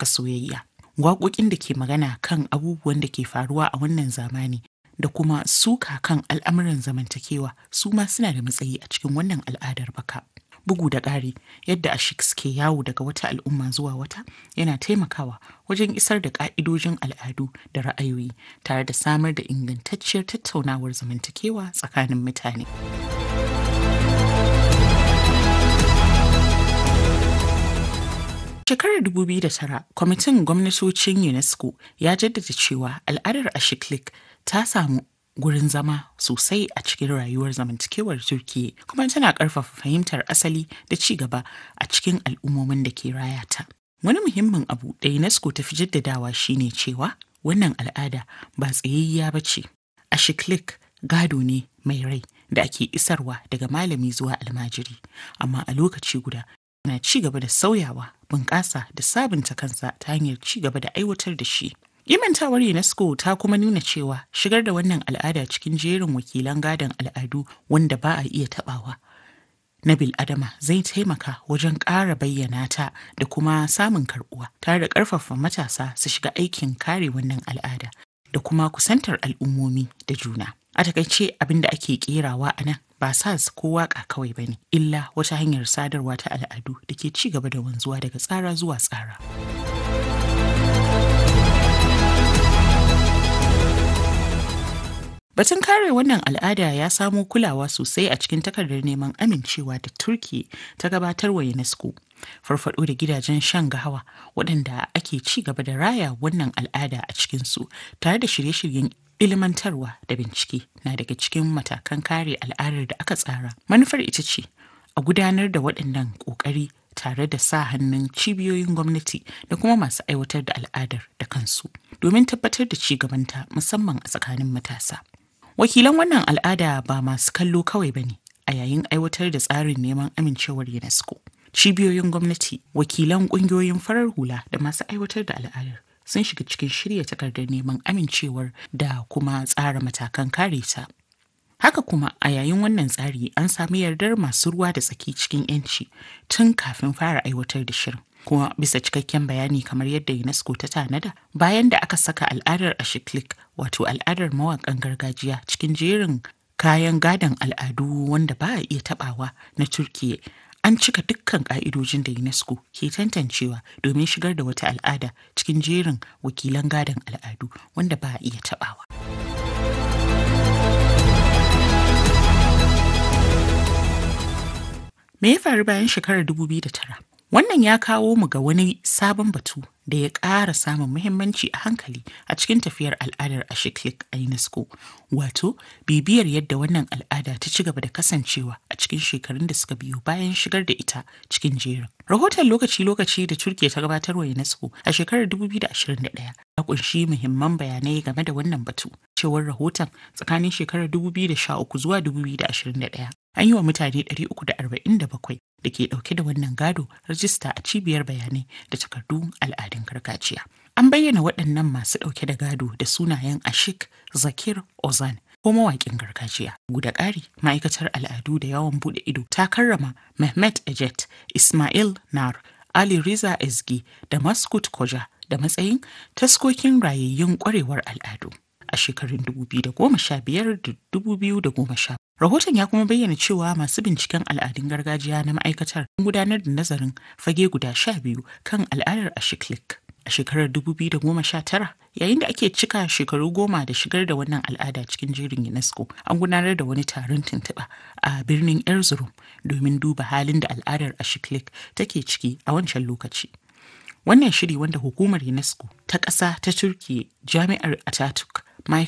haɓaka soyayya. Waƙoƙin da ke magana kan abubuwan da ke faruwa a wannan zamani da kuma suka kan al'amuran zamantakewa su ma suna da matsayi a cikin wannan al'adar baka. Bugu da ƙari yadda Ashiks ke yawo daga wata al'umma zuwa wata yana taimakawa wajen isar da ƙa'idojin al'adu da ra'ayoyi tare da samar da ingantacciyar tattaunawar zamantakewa tsakanin mutane. Shekarar 2009, kwamitin gwamnatocin UNESCO ya jaddada cewa al'adar Ashiklik ta samu gurin zama sosai a cikin rayuwar zamantakewar Turkiyya kuma tana ƙarfafa fahimtar asali da ci gaba a cikin al'ummomin da ke raya ta. Wani muhimmin abu da UNESCO ta fi jaddadawa shine cewa wannan al'ada ba tsayayya ba ce. Ashiklik gado ne mai rai da ake isarwa daga malami zuwa almajiri, amma a lokaci guda na ci gaba da sauyawa, bunƙasa da sabunta kansa ta hanyar ci gaba da aiwatar da shi. Imantawar UNESCO ta kuma nuna cewa shigar da wannan al'ada cikin jerin wakilan gadon al'adu wanda ba a iya tabawa na bil'adama zai taimaka wajen ƙara bayyana ta da kuma samun karɓuwa tare da ƙarfafa matasa su shiga aikin kare wannan al'ada da kuma kusantar al'ummomi da juna. A takaice abin da ake kerawa a nan ba sas ko waka kawai ba ne, illa wata hanyar sadarwa ta al'adu da ke ci gaba da wanzuwa daga tsara zuwa tsara. Batun kare wannan al'ada ya samo kulawa sosai a cikin takardar neman amincewa da Turki ta gabatar wa UNESCO. Farfado da gidajen shan gahawa waɗanda ake ci gaba da raya wannan al'ada a cikinsu tare da shirye-shiryen ilimantarwa da bincike na daga cikin matakan kare al'adar da aka tsara. Manufar ita ce a gudanar da waɗannan ƙoƙari tare da sa hannun cibiyoyin gwamnati da kuma masu aiwatar da al'adar da kansu domin tabbatar da ci gabanta musamman a tsakanin matasa. Wakilan wannan al'ada ba masu kallo kawai ba ne a yayin aiwatar da tsarin neman amincewar UNESCO. Cibiyoyin gwamnati, wakilan ƙungiyoyin farar hula da masu aiwatar da al'adar sun shiga cikin shirya takardar neman amincewar da kuma tsara matakan kare ta. Haka kuma a yayin wannan tsari an sami yardar masu ruwa da tsaki cikin 'yanci tun kafin fara aiwatar da shirin. kuma bisa cikakken bayani kamar yadda UNESCO ta tanada bayan da aka saka al'adar Ashiklik wato al'adar mawaƙan gargajiya cikin jerin kayan gadon al'adu wanda ba a iya tabawa na Turkiyya an cika dukkan ka'idojin da UNESCO ke tantancewa domin shigar da wata al'ada cikin jerin wakilan gadon al'adu wanda ba a iya tabawa. Me ya faru bayan shekarar 2009? Wannan ya kawo mu ga wani sabon batu da ya ƙara samun muhimmanci a hankali a cikin tafiyar al'adar Ashiklik a UNESCO, wato bibiyar yadda wannan al'ada ta ci gaba da kasancewa a cikin shekarun da suka biyo bayan shigar da ita cikin jerin. Rahoton lokaci-lokaci da Turkiya ta gabatar wa UNESCO a shekarar 2021 ya kunshi muhimman bayanai game da wannan batu. Cewar rahoton tsakanin shekarar 2013 zuwa 2021 an yi wa mutane 347 da ke dauke da wannan gado rajista a cibiyar bayanai da takardun al'adun gargajiya. An bayyana waɗannan masu ɗauke da gado da sunayen Ashik Zakir Ozan ko mawaƙin gargajiya. Guda ƙari ma'aikatar al'adu da yawon buɗe ido ta karrama Mehmet Ejet, Ismail Nar, Ali Riza Ezgi da Maskut Koja da matsayin taskokin rayayyun ƙwarewar al'adu. a shekarun 2015 da 2010. Rahoton ya kuma bayyana cewa masu binciken al'adun gargajiya na ma'aikatar sun gudanar da nazarin fage guda sha biyu kan al'adar Ashiklik. A shekarar 2019, yayin da ake cika shekaru goma da shigar da wannan al'ada cikin jerin UNESCO, an gudanar da wani taron tuntuɓa a birnin Erzurum domin duba halin da al'adar Ashiklik take ciki a wancan lokaci. Wannan shiri wanda hukumar UNESCO ta ƙasa ta Turkiyya Jami'ar Ataturk